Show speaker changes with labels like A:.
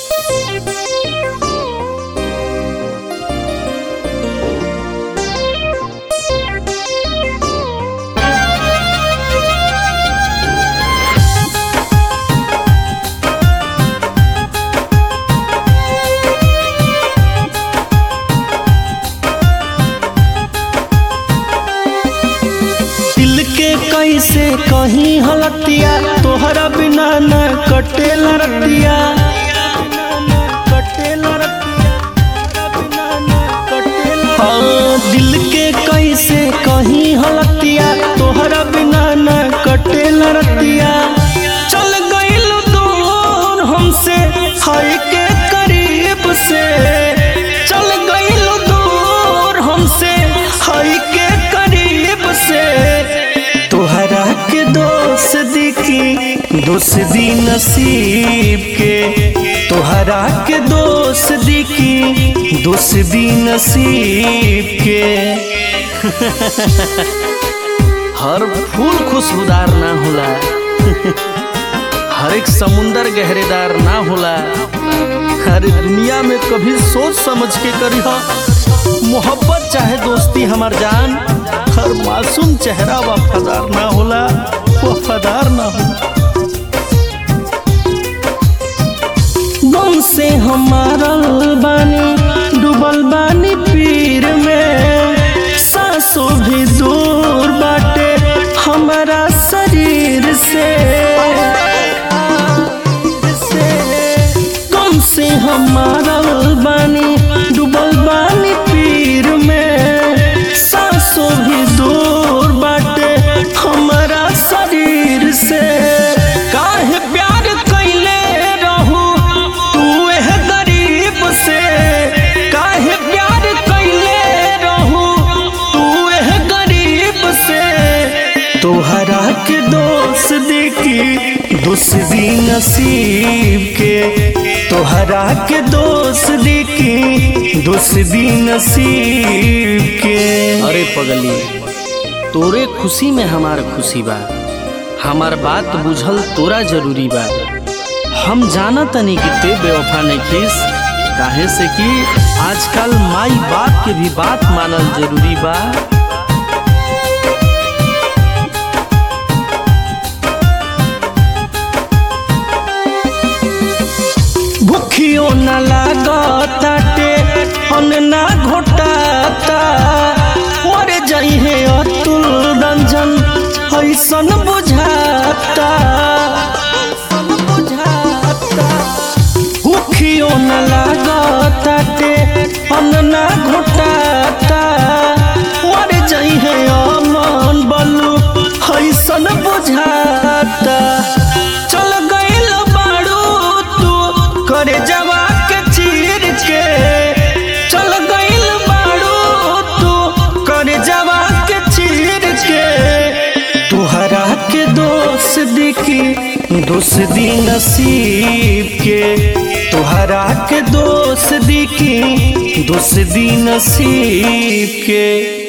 A: दिल के कैसे कहीं हलतिया तोहरा बिना न कटेला रतिया हाँ, दिल के कैसे कहीं हलतिया तोहरा बिना न कटेला रतिया चल गइल दूर हमसे हाय के करीब से चल गइल दूर हमसे हाय के करीब से तोहरा के दोस्त दिखी दोस्ती नसीब के तोहरा के दोस्त दिखी दोस्ती नसीब के हर फूल खुशबूदार ना होला हर एक समुंदर गहरेदार ना होला हर दुनिया में कभी सोच समझ के करी मोहब्बत चाहे दोस्ती हमार जान हर मासूम चेहरा वफादार ना होला वफादार ना होला गम से हमारा बानी डूबल बानी पीर में सांसों भी दूर बाटे हमारा शरीर से गम से हमारा बानी डूबल बानी पीर में सांसों भी दूर बाटे हमारा शरीर से काहे प्यार कैले रहू तू एह गरीब से काहे प्यार कैले रहू तू एह गरीब से तोहरा के दोस्त देखी दोस्ती नसीब के तोहरा के दोस्त देखी दोस्ती नसीब के अरे पगली तोरे खुशी में हमार खुशी बा हमार बात बुझल तोरा जरूरी बा हम जाना तनी कि ते बेवफा नहीं खीस काहे से कि आजकल माई बाप के भी बात मानल जरूरी बा भूखियो न लागताटे अन्न ना घोटाता मर जइहे अतुल रंजन ऐसन बुझाता भूखियो न लागताटे अन्न ना घोटाता मर जइहे अमन बलू ऐसन बुझाता चल गइल बाड़ू तू करे जवा के चीर के चल गइल बाड़ू तू करे जवा के चीर के तोहरा के दोस्त दिखी दोस्ती नसीब के तोहरा के दोस्त दिखी दोस्ती नसीब के